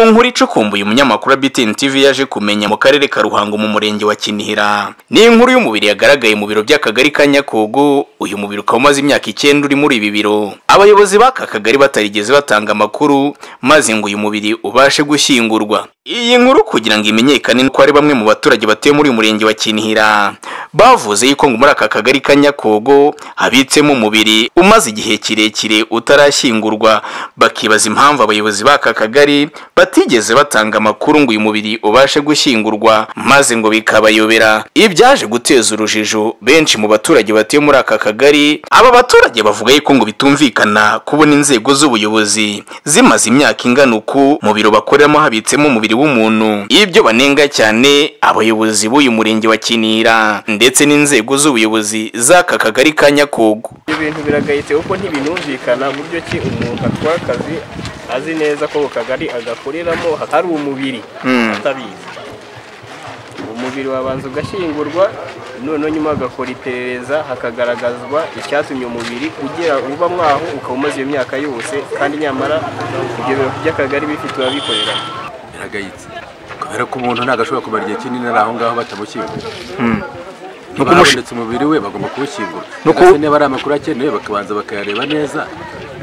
inkuru icukumbuye umunyamakuru wa BTN TV yaje kumenya mu karere ka Ruhango mu murenge wa Kinihira ni inkuru y'umubiri yagaragaye mu biro by'akagari ka Nyakugu uyu mubiri ukaba umaze imyaka icyenda uri muri ibi biro abayobozi b'aka kagari batarigeze batanga amakuru maze ngo uyu mubiri ubashe gushyingurwa iyi nkuru kugira ngo imenyekane nuko hari bamwe mu baturage batuye muri uyu murenge wa Kinihira bavuze yuko ngo muri aka kagari ka Nyakogo habitsemo umubiri umaze igihe kirekire utarashyingurwa bakibaza impamvu abayobozi b'aka kagari batigeze batanga amakuru ngo uyu mubiri ubashe gushyingurwa maze ngo bikabayobera ibyaje guteza urujijo benshi mu baturage batuye muri aka kagari aba baturage bavuga yuko ngo bitumvikana kubona inzego z'ubuyobozi zimaze imyaka ingana uku mu biro bakoreramo habitsemo umubiri w'umuntu ibyo banenga cyane abayobozi b'uyu murenge wa Kinira ndetse n'inzego z'ubuyobozi z'aka kagari ka Nyakogo ibintu biragayitse kuko ntibinumvikana buryo ki umuntu atwara akazi azi neza ko ako kagari agakoreramo hari umubiri Hmm. atabizi umubiri wabanza ugashyingurwa noneho nyuma hagakora iperereza hakagaragazwa icyatumye umubiri ugera uba mwaho ukaba umaze iyo myaka yose kandi nyamara ibyo biro by'akagari bifite ababikorera biragayitse kubera ko umuntu ntabwo ashobora kumara igihe kinini ari aho ngaho batamushyingura Nuko nuko umush- habonetse umubiri we bagomba kuwushyingura Nuko- ndetse niba ari amakuru akenewe bakabanza bakayareba neza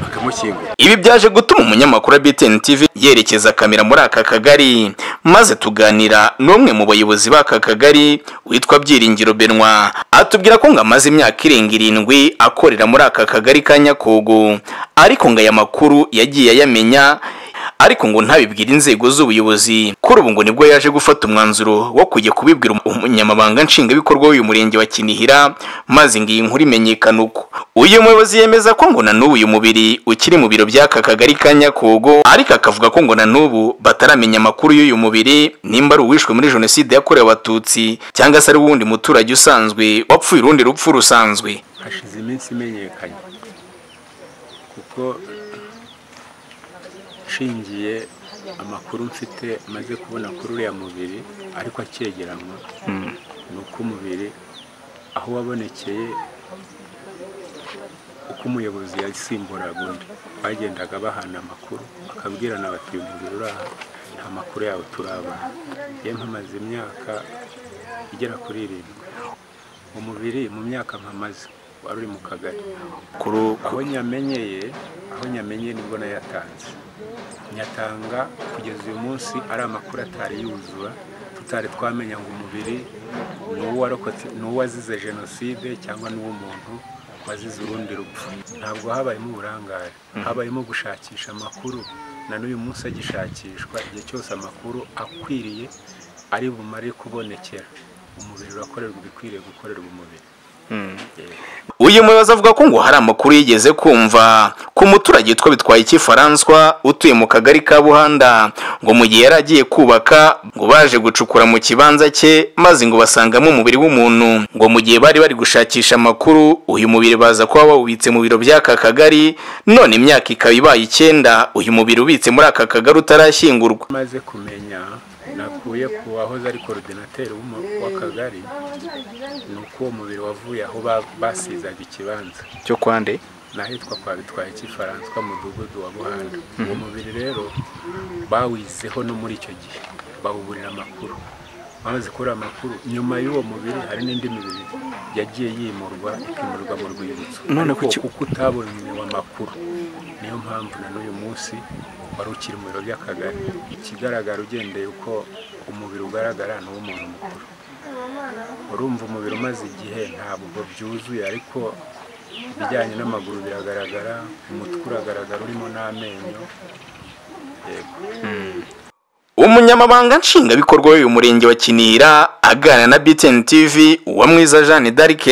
bakamushyingura ibi byaje gutuma umunyamakuru wa BTN TV yerekeza kamera muri aka kagari maze tuganira n'umwe mu bayobozi b'aka kagari witwa Byiringiro Benwa atubwira ko ngo amaze imyaka irenga irindwi akorera muri aka kagari ka Nyakogo ariko ngo aya makuru yagiye ayamenya ariko ngo ntabibwire inzego z'ubuyobozi kuri ubu ngo nibwo yaje gufata umwanzuro wo kujya kubibwira umu- umunyamabanga nshingwabikorwa w'uyu murenge wa kinihira maze ngo iyi nkuru imenyekane uko uyu muyobozi yemeza ko ngo na n'ubu uyu mubiri ukiri mu biro by'aka kagari ka nyakogo ariko akavuga ko ngo na n'ubu bataramenya amakuru y'uyu mubiri nimba ari uwishwe muri jenoside yakorewe abatutsi cyangwa se ari uwundi muturage usanzwe wapfuye urundi rupfu rusanzwe hashize iminsi imenyekanye kuko nshingiye amakuru mfite maze kubona kuri uriya mubiri ariko akegeranywa ni uko umubiri aho wabonekeye uko umuyobozi yasimburaga undi bagendaga bahana amakuru akabwirana bati uyu mubiri uri aha nta makuru yawe turabona yewe mpamaze imyaka igera kuri irindwi umubiri mu myaka mpamaze wari uri mu kagari kuri aho nyamenyeye aho nyamenyeye nibwo nayatanze nyatanga kugeza uyu munsi ari amakuru atari yuzura tutari twamenya ngo umubiri ni uwarokotse ni uwazize jenoside cyangwa ni uw'umuntu wazize urundi rupfu ntabwo habayemo uburangare habayemo gushakisha amakuru na n'uyu munsi agishakishwa igihe cyose amakuru akwiriye ari bumare kubonekera umubiri urakorerwa ibikwiriye gukorerwa umubiri uyu muyobozi avuga ko ngo hari amakuru yigeze kumva ku muturage witwa bitwaye ikifaransa utuye mu kagari ka buhanda ngo mu gihe yari agiye kubaka ngo baje gucukura mu kibanza cye maze ngo basangamo umubiri w'umuntu ngo mu gihe bari bari gushakisha amakuru uyu mubiri baza kuba bawubitse mu biro by'aka kagari none imyaka ikaba ibaye icyenda uyu mubiri ubitse muri aka kagari utarashyingurwa maze kumenya nakuye ku wahoze ari korodinateri w'umu- w'akagari ni uko uwo mubiri wavuye aho ba- basizaga ikibanza cyo kwande n'ahitwa kwa bitwaye cy'ifaransa mu mudugudu wa buhanda uwo mubiri rero bawizeho no muri icyo gihe bawuburira amakuru bamaze kubura amakuru nyuma y'uwo mubiri hari n'indi mibiri yagiye yimurwa ikimurwa mu rwibutso None Ariko kuki- uko utabonyewe amakuru niyo mpamvu na n'uyu munsi wari ukiri mu biro by'akagari ikigaragara ugendeye uko umubiri ugaragara ni uw'umuntu mukuru urumva umubiri umaze igihe ntabwo byuzuye ariko ibijyanye n'amaguru biragaragara umutwe uragaragara urimo n'amenyo yego umunyamabanga nshingwabikorwa w'uyu murenge wa kinihira aganira na btn tv uwamwiza jeanne d'arc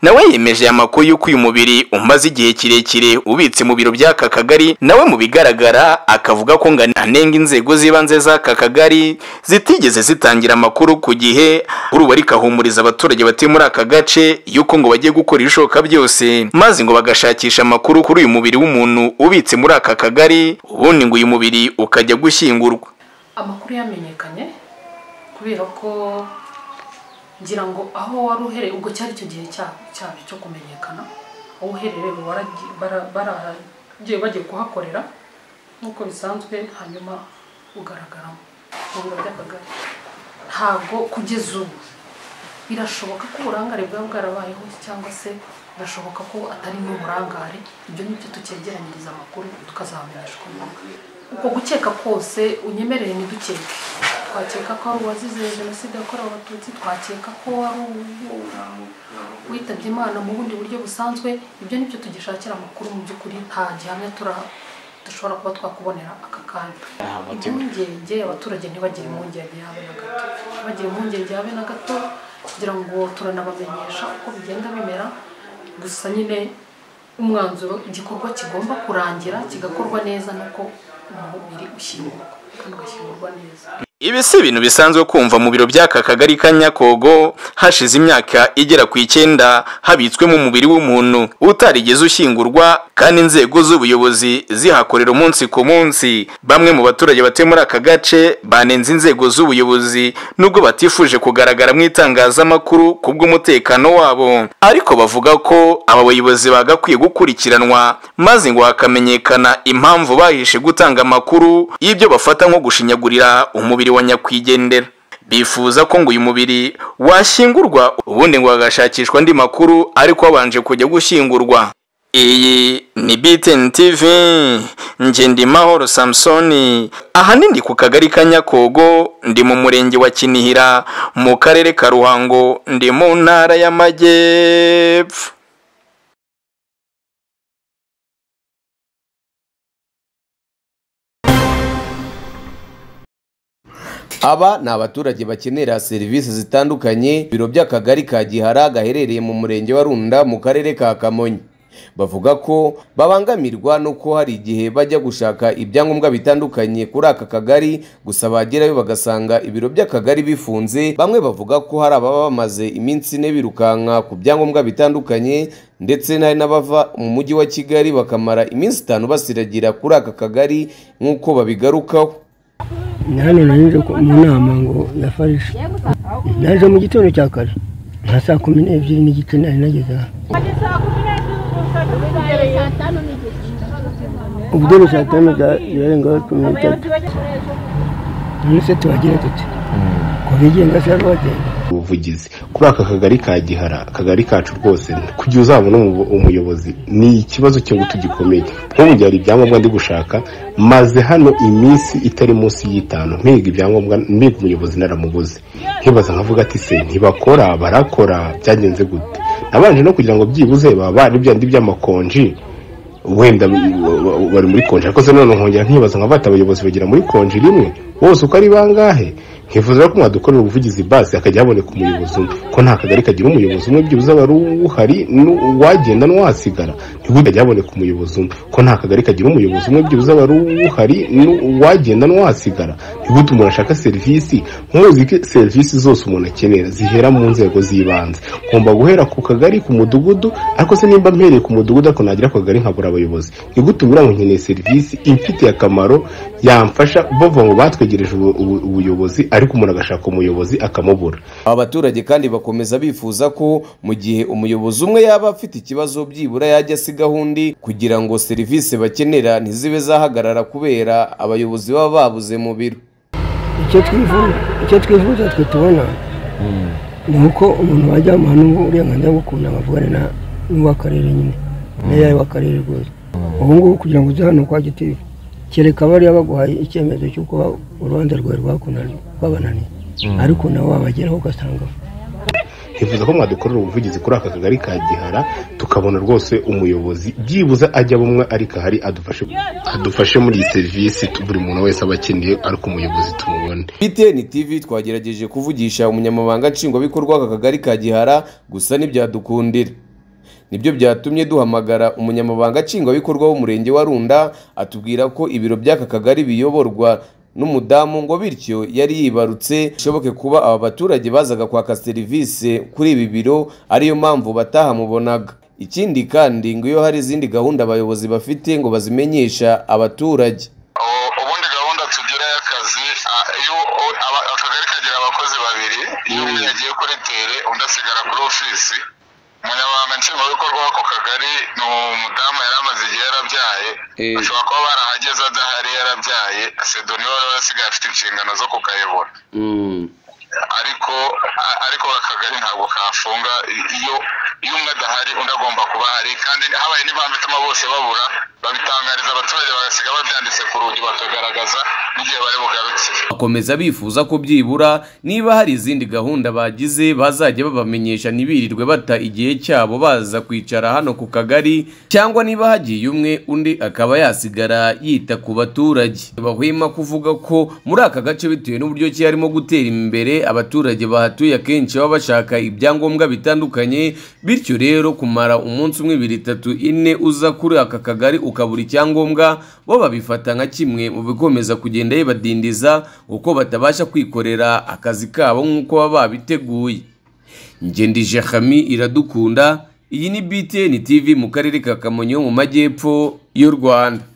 nawe yemeje aya makuru y'uko uyu mubiri umaze igihe kirekire ubitse mu biro by'aka kagari nawe mu bigaragara akavuga ko ngo anenga inzego z'ibanze z'aka kagari zitigeze zitangira amakuru ku gihe kuri ubu ariko ahumuriza abaturage batuye muri aka gace y'uko ngo bagiye gukora ibishoboka byose maze ngo bagashakisha amakuru kuri uyu mubiri w'umuntu ubitse muri aka kagari ubundi ngo uyu mubiri ukajya gushyingurwa amakuru yamenyekanye kubera ko ngira ngo aho wari uhereye ubwo cyari icyo gihe cya- cyabyo cyo kumenyekana aho uherereye ubu waragi- bara- baragiye bagiye kuhakorera nk'uko bisanzwe hanyuma ugaragaramo mu biro by'akagari ntabwo kugeza ubu birashoboka ko uburangare bwaba bwarabayeho cyangwa se birashoboka ko atari n'uburangare ibyo ni byo tukegeranyiriza amakuru tukazamenyeshwa umwuka uko gukeka kose unyemerere ntidukeke twakeka ko ari uwazize jenoside yakorewe abatutsi twakeka ko ari witabye imana mu bundi buryo busanzwe ibyo ni byo tugishakira amakuru mu by'ukuri nta gihamya tura- dushobora kuba twakubonera aka kanya impungenge abaturage ntibagire impungenge habe na gato ntibagire impungenge habe na gato kugira ngo turanabamenyesha uko bigenda bimera gusa nyine umwanzuro igikorwa kigomba kurangira kigakorwa neza nuko umubiri ushyingurwa kandi ugashyingurwa neza ibi si ibintu bisanzwe kumva mu biro by'aka kagari ka nyakogo hashize imyaka igera ku icyenda habitswemo umubiri w'umuntu utarigeze ushyingurwa kandi inzego z'ubuyobozi zihakorera umunsi ku munsi bamwe mu baturage batuye muri aka gace banenze inzego z'ubuyobozi nubwo batifuje kugaragara mu itangazamakuru kubw'umutekano wabo ariko bavuga ko aba bayobozi bagakwiye gukurikiranwa maze ngo hakamenyekana impamvu bahishe gutanga amakuru y'ibyo bafata nko gushinyagurira umubiri wa nyakwigendera bifuza ko ngo uyu mubiri washyingurwa ubundi ngo hagashakishwa andi makuru ariko wabanje kujya gushyingurwa iyi ni BTN TV njye ndi Mahoro Samsoni ahanini ndi ku kagari ka Nyakogo ndi mu murenge wa Kinihira mu karere ka Ruhango ndi mu ntara y'Amajyepfo Aba ni abaturage bakenera serivisi zitandukanye biro by'akagari ka Gihara gaherereye mu murenge wa Runda mu karere ka Kamonyi bavuga ko babangamirwa nuko hari igihe bajya gushaka ibyangombwa bitandukanye kuri aka kagari gusa bagerayo bagasanga ibiro by'akagari bifunze bamwe bavuga ko hari ababa bamaze iminsi ine birukanka ku byangombwa bitandukanye ndetse n'ari n'abava mu mujyi wa Kigali bakamara iminsi itanu basiragira kuri aka kagari nk'uko babigarukaho hano nanyuze ku- mu nama ngo ya farisa naje mu gitondo cya kare nka saa kumi n'ebyiri n'igice nari nageze aha ubwo ni saa tanu za- zirarengaho cumi n'itatu none se tuhagira dute ko bigenga se rwagenda ubuvugizi kuri aka kagari ka gihara akagari kacu rwose kugira uzabone umu- umuyobozi ni ikibazo cy'ingutu gikomeye nk'ubu gihe hari ibyangombwa ndi gushaka maze hano iminsi itari munsi y'itanu mpiga ibyangombwa mpiga umuyobozi naramuguze nkibaza nkavuga ati se ntibakora barakora byagenze gute nabanje no kugira ngo byibuze baba bari byandi by'amakonji wenda bari muri konji ariko se none nkongera nkibaza nka bata abayobozi bagera muri konji rimwe bose uko ari bangahe nkifuza ko mwadukorera ubuvugizi basi hakajya haboneka umuyobozi umwe ko nta kagari kagira umuyobozi umwe byibuze aba ari uhari n'u- uwagenda n'uwasigara ntihujya haboneka umuyobozi umwe ko nta kagari kagira umuyobozi umwe byibuze aba ari uhari n'u- uwagenda n'uwasigara ntihute umuntu ashaka serivisi muzi ko serivisi zose umuntu akenera zihera mu nzego z'ibanze ngomba guhera ku kagari ku mudugudu ariko se nimba mpereye ku mudugudu ariko nagira ku kagari nkabura abayobozi ni gute ubura ngo nkeneye serivisi imfitiye akamaro yamfasha bavuga ngo batwegereje ubu- ubu- ubuyobozi ariko umuntu agashaka umuyobozi akamubura aba baturage kandi bakomeza bifuza ko mu gihe umuyobozi umwe yaba afite ikibazo byibura yajya asigaho undi kugira ngo serivisi bakenera ntizibe zahagarara kubera abayobozi baba babuze mu biro icyo twifuza icyo twifuza twe tubona ni uko umuntu wajya amuha n'uburenganzira bwo kunama avugana na- n'uw'akarere nyine meya w'akarere rwose ubu ngubu kugira ngo uze hano kwa gitifu kereka bariya baguhaye icyemezo cy'uko ba- urubanza rwawe rwakunaniye rwabananiye ariko nawe wabageraho ugasanga ntifuza ko mwadukorera ubuvugizi kuri aka kagari ka gihara tukabona rwose umuyobozi byibuze ajya bumwe ariko ahari adufashe adufashe muri iyi serivisi tu- buri muntu wese aba akeneye ariko umuyobozi tumubone BTN TV twagerageje kuvugisha umunyamabanga nshingwabikorwa w'aka kagari ka Gihara gusa ntibyadukundira nibyo byatumye duhamagara umunyamabanga nshingwabikorwa w'umurenge wa Runda atubwira ko ibiro by'aka kagari biyoborwa n'umudamu ngo bityo yari yibarutse bishoboke kuba aba baturage bazaga kwaka serivisi kuri ibi biro ariyo mpamvu batahamubonaga ikindi kandi ngo iyo hari izindi gahunda abayobozi bafite ngo bazimenyesha abaturage U- ubundi gahunda tugira y'akazi a- iyo u- aba- akagari kagira abakozi babiri iyo umwe yagiye kuri tere undi asigara kuri ofisi umunyamabanga nshingwabikorwa w'ako kagari ni umudamu yari amaze igihe yarabyaye Eh. ashobora kuba barahageze adahari yarabyaye sedoni wari warasigaye afite inshingano zo kukayobora Mm. ariko a- ariko akagari ntabwo kafunga iyo iyo umwe adahari undi agomba kuba ahari kandi habaye n'impamvu ituma bose babura babitangariza abaturage bagasiga babyanditse ku rugi bakagaragaza n'igihe bari bugarukire bakomeza bifuza ko byibura niba hari izindi gahunda bagize bazajya babamenyesha ntibirirwe bata igihe cyabo baza kwicara hano ku kagari cyangwa niba hagiye umwe undi akaba yasigara yita ku baturage bahwema kuvuga ko muri aka gace bitewe n'uburyo ki harimo gutera imbere abaturage bahatuye akenshi baba bashaka ibyangombwa bitandukanye bityo rero kumara umunsi umwe ibiri itatu ine uza kuri aka kagari ukabura icyangombwa bo babifata nka kimwe mu bikomeza kugenda bibadindiza uko batabasha kwikorera akazi kabo nk'uko baba babiteguye ngendije hami iradukunda iyi ni btn tv mu karere ka kamonyi ho mu majyepfo y'u rwanda